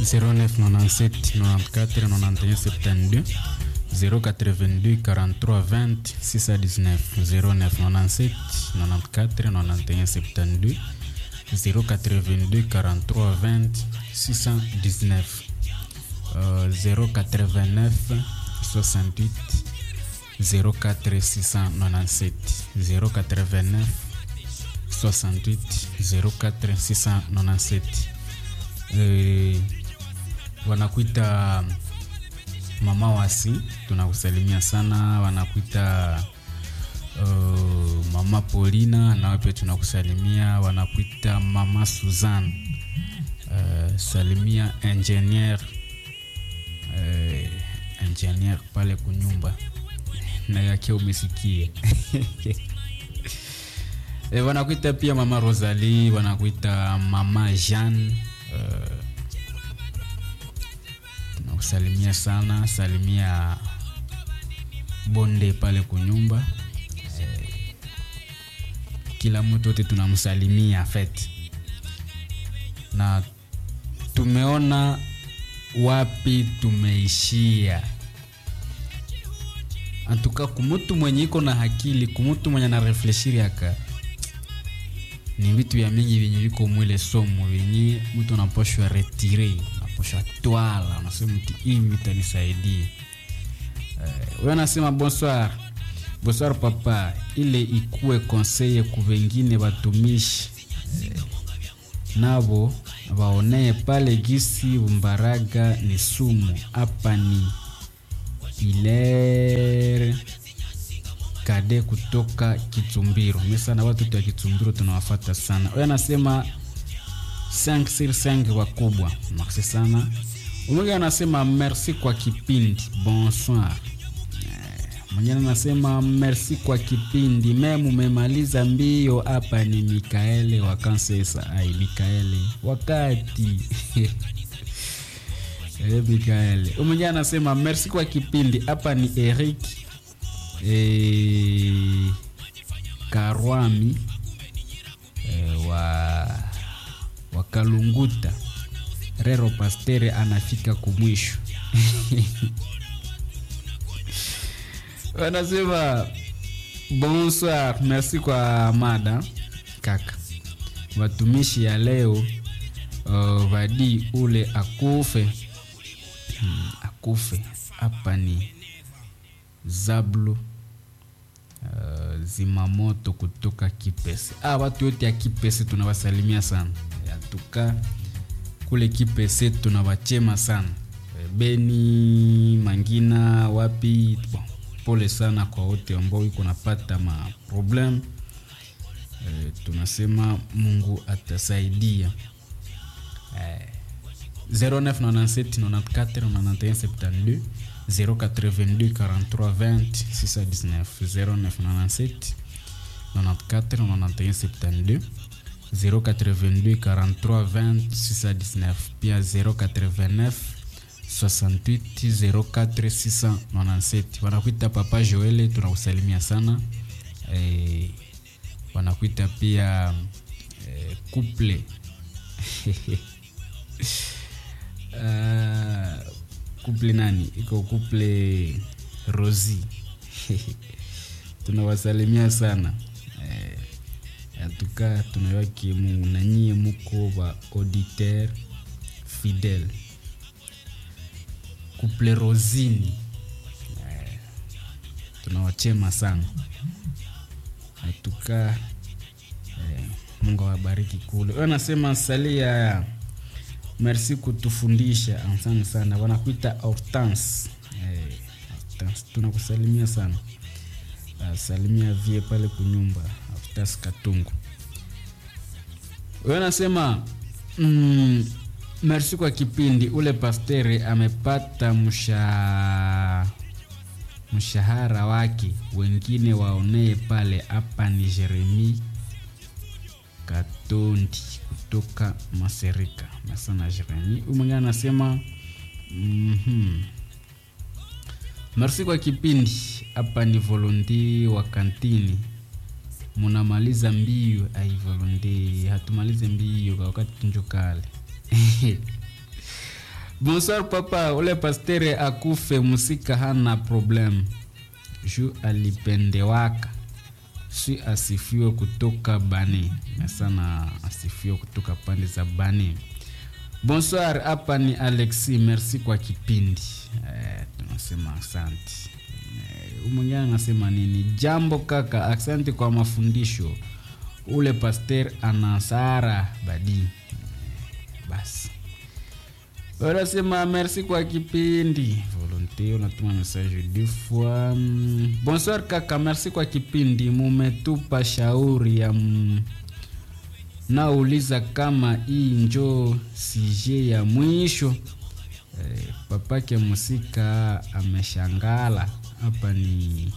0997 94 91 72 082 43 20 619 0997 94 91 72 082 43 20 619 euh, 089 68 04 697 089 68 04 697 eh, wanakuita mama wasi tunakusalimia sana wanakuita uh, mama polina nawe pia tunakusalimia wanakuita mama suzan uh, salimia ingenier uh, ingenier pale kunyumba na yake umesikia e, wanakuita pia mama rosalie wanakuita mama jean uh, tunakusalimia sana salimia bonde pale kunyumba eh, kila mtu wote tunamsalimia fet na tumeona wapi tumeishia antuka kumutu mwenye iko na hakili kumutu mwenye anarefleshiri aka ni vitu vya mingi vyenye viko mwile somo vyenye mtu anaposhwa retire naposhwa twala unasema mti hivi itanisaidia huyo uh, anasema bonsoir bonsoir papa ile ikuwe konseye ku vengine watumishi uh, navo waonee pale gisi mbaraga ni sumu hapa ni ilere kade kutoka Kitumbiro. Mimi sana watu wa Kitumbiro tunawafata sana. Huyo anasema 5 sur 5 wakubwa. Merci sana. Mwingine anasema merci kwa kipindi. Bonsoir. Mwingine anasema merci kwa kipindi. Meme umemaliza mbio hapa ni Mikaele wa Kansesa. Ai Mikaele. Wakati. Eh, Mikaele. Mwingine anasema merci kwa kipindi. Hapa ni Eric e, Karwami e, wa wakalunguta Rero Pastere anafika kumwisho wanasema bonsoir, merci kwa mada kaka. Watumishi ya leo uh, vadi ule akufe hmm, akufe hapa ni Zablo uh, zimamoto kutoka Kipese. Ah, watu wote ya Kipese tunawasalimia sana. Yatuka kule Kipese tunawachema sana. Beni, Mangina, wapi bon, pole sana kwa wote ambao iko napata ma problem. E, tunasema Mungu atasaidia. E, 0997 94 91 72 082 43 20 619 0997 94 91 72 082 43 20 619 pia 089 68 04 697 wanakuita papa joele tunakusalimia sana e, wanakuita pia e, couple uh, couple nani iko couple rosi tunawasalimia sana eh, atuka tunawaki mu nanyie muko ba auditeur fidèle couple rosini eh, tunawachema sana atuka eh, mungu awabariki kule wanasema salia merci kutufundisha asante sana wanakuita hortense eh, hortense tunakusalimia sana uh, salimia vie pale kunyumba hortense katungu wanasema mm, merci kwa kipindi ule pastere amepata msha mshahara wake wengine waonee pale hapa ni jeremi katondi kutoka maserika masana jeremi umwingine anasema mm-hmm. merci kwa kipindi hapa ni volonte wa kantini munamaliza mbio ai volonte hatumalize mbio kwa wakati tunjukale bonsoir papa ule pastere akufe musika hana problem ju alipendewaka si asifiwe kutoka bani na sana asifiwe kutoka pande za bani bonsoir hapa ni alexi merci kwa kipindi eh, tunasema asante eh, mwingine anasema nini jambo kaka asante kwa mafundisho ule paster anasara badi eh, basi wanasema merci kwa kipindi volonté unatuma message deux fois Mm, bonsoir kaka merci kwa kipindi mumetupa shauri ya m... nauliza kama hii njo sije ya mwisho eh, papake musika ameshangala hapa ni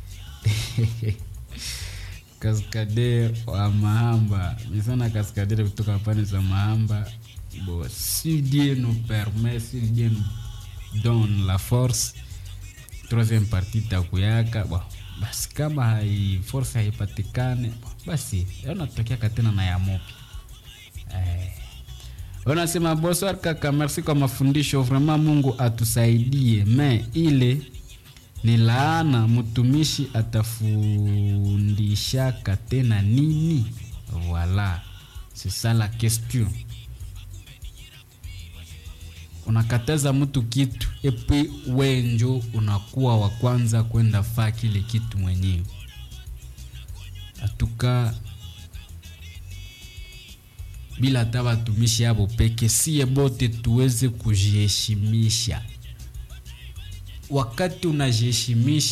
kaskader wa mahamba nisana kaskader kutoka pande za mahamba bon, si Dieu nous permet, si Dieu nous donne la force, troisième partie takuyaka bon, basi kama hai force haipatikane bon, basi unatokeaka tena na ya mopi eh. Unasema bonsoir kaka, merci kwa mafundisho, vraiment Mungu atusaidie, me ile ni laana, mtumishi atafundishaka tena nini? Voilà, c'est ça la question unakataza mtu kitu epi wenjo unakuwa wa kwanza kwenda faa kile kitu mwenyewe atuka bila hata watumishi hapo peke sie bote tuweze kujiheshimisha wakati unajiheshimisha